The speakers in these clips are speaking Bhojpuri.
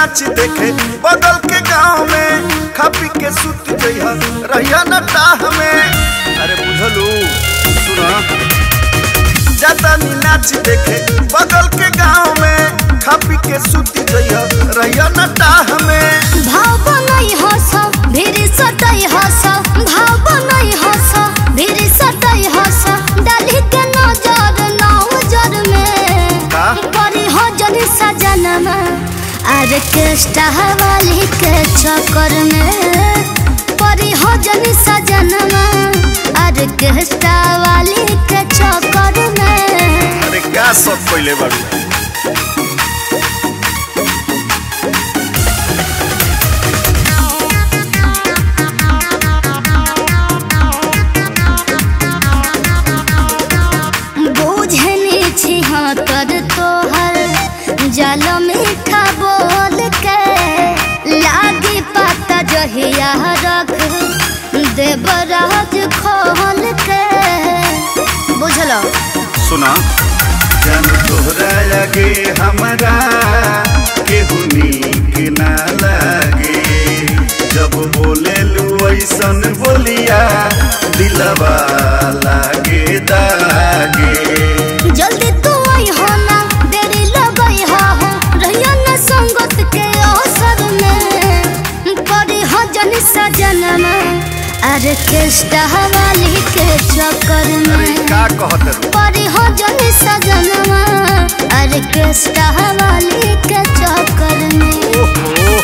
नाच देखे बगल के गांव में खा पी के सुत जइहा रहिया न टाह में अरे बुझलू सुना ज्यादा नी नाच देखे बगल के गांव में खा पी के सुत जइहा रहिया न टाह में भाव बनई हस भिरी सटई हस भाव बनई हस भिरी सटई हस डाली के नजर नौजर में का? परी हो जन सजनमा आर्केस्ट्रा वाली के चक्कर में परी हो जन सजनमा आर्केस्ट्रा वाली के चक्कर में अरे क्या सब पहले बाबू बूझनी छी हाँ कर तोहर जल मीठा बोल के लागी पता जहिया रख देवराज खोल के बुझलो सुना जन तोहरा लगे हमरा केहू नीक ना लागे जब बोले लू ऐसन बोलिया दिलवा लागे दागे जल्दी तू आई हो ना देरी लगई हो रहिया ना संगत के अवसर में पड़ी हो जन सजनमा आर्केस्ट्रा वाली के चक्कर अरे में का कहत रू परी हो जन सजनवा ऑर्केस्ट्रा वाली के चक्कर में ओहो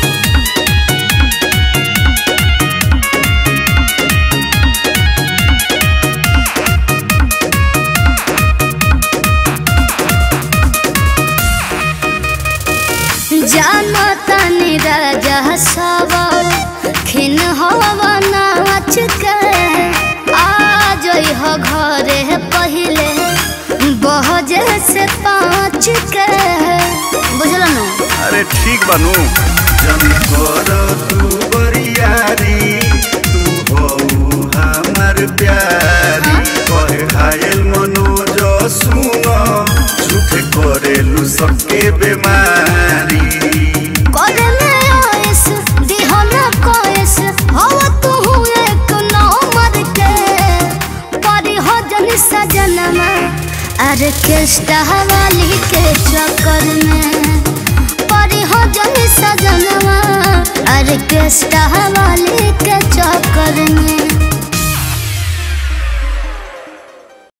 जानो तनी राजा सब खिन हवा नाच के आ जई हो घरे पहिले बहजे से पाँच के बुझल नु अरे ठीक बनू जन कर तू बरियारी तू हो हमर प्यारी कहे घायल मनोज सुन झूठ करेलू सबके बेमारी करे में आयस दिहो ना कोयस हवा तू एक नंबर के परी हो जन सजनमा ऑर्केस्ट्रा वाली के चक्कर में परी हो जन सजनमा ऑर्केस्ट्रा वाली के